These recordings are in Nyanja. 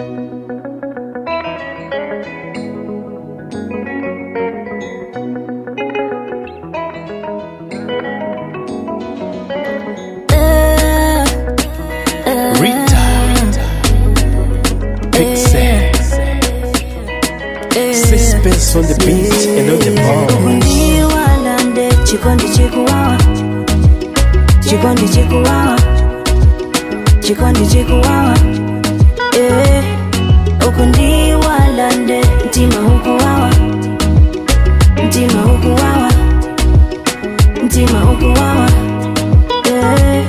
Rita, Pixie, suspense on the beat and on the ball. ndiwalande chikondi chikuwawa chikondi chikuwawa chikondi chikuwawa eh, uku ndiwalande mtima ukuwawa mtima ukuwawa mtima ukuwawa eh.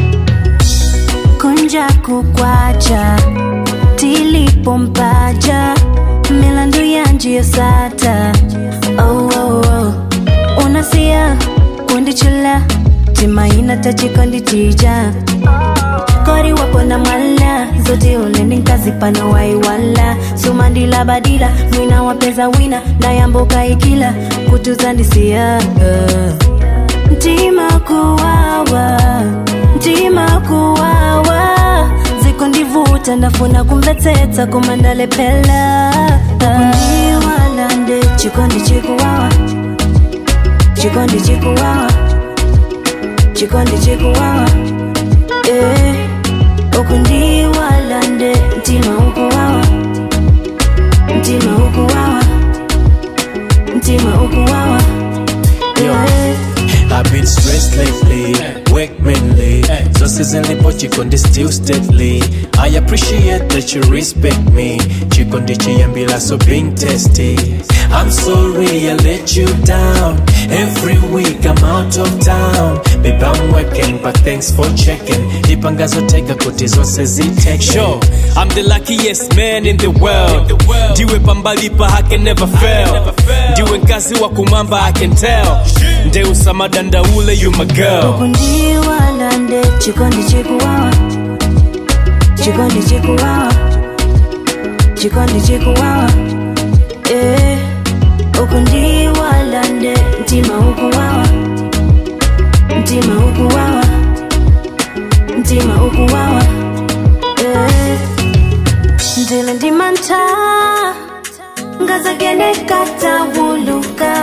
kunja kukwacha tilipompaja milandu yanje yosata oh, oh, oh. unasia kundichula timaina tachikondi chija kori wapo na mwala zote ulendi nkazipana waiwala sumandila badila mwina wapeza wina ndayamboka ikila kutuzandisia uh. Ntima kuwawa, ntima kuwawa Ziko ndivuta ndafuna kumvetsetsa kumandalepela Kundiwalande chikondi chikuwawa Chikondi chikuwawa Chikondi chikuwawa Eh, ukundiwalande ntima ukuwawa Ntima ukuwawa Ntima ukuwawa Eh. I've been stressed lately, work mainly. So seasonally, but Chikondi still steadily. I appreciate that you respect me. Chikondi Chiyambila, so being testy. I'm sorry I let you down. Every week I'm out of town. Babe, I'm working, but thanks for checking. Ipangazo tega kuti zonse ziteke. Sure, I'm the luckiest man in the world. Ndiwe pambalipa, I can never fail. Ndiwe nkazi wa kumamba, I can tell. Ndeusa madanda ule, you my girl. kundiwalande chikondi chikuwawa chikondi chikuwawa chikondi chikuwawa eh, ukundiwalande mtima ukuwawa mtima ukuwawa mtima ukuwawa eh, ndile ndimanta ngazagene katawuluka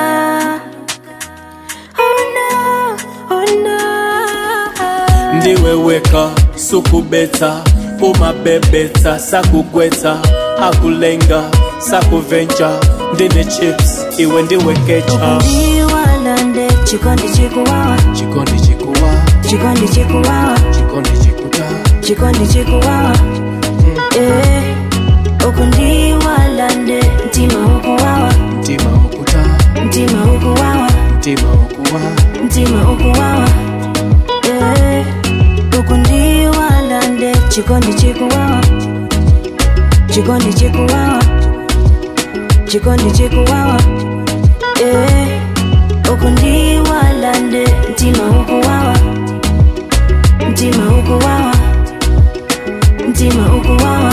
oh no, oh no. ndiweweka sukubeta umabebeta sakugweta akulenga sakuvenja ndine chips iwe ndiwekecha ndiwalande chikondi chikuwawa chikondi chikuwa chikondi chikuwawa chikondi chikuta chikondi chikuwawa eh, uku ndiwalande mtima ukuwawa mtima ukuta mtima ukuwawa mtima ukuwa mtima ukuwawa eh, uku ndiwalande chikondi chikuwawa chikondi chikuwawa chikondi chikuwawa eh, uku ndiwalande mtima ukuwawa mtima ukuwawa mtima ukuwawa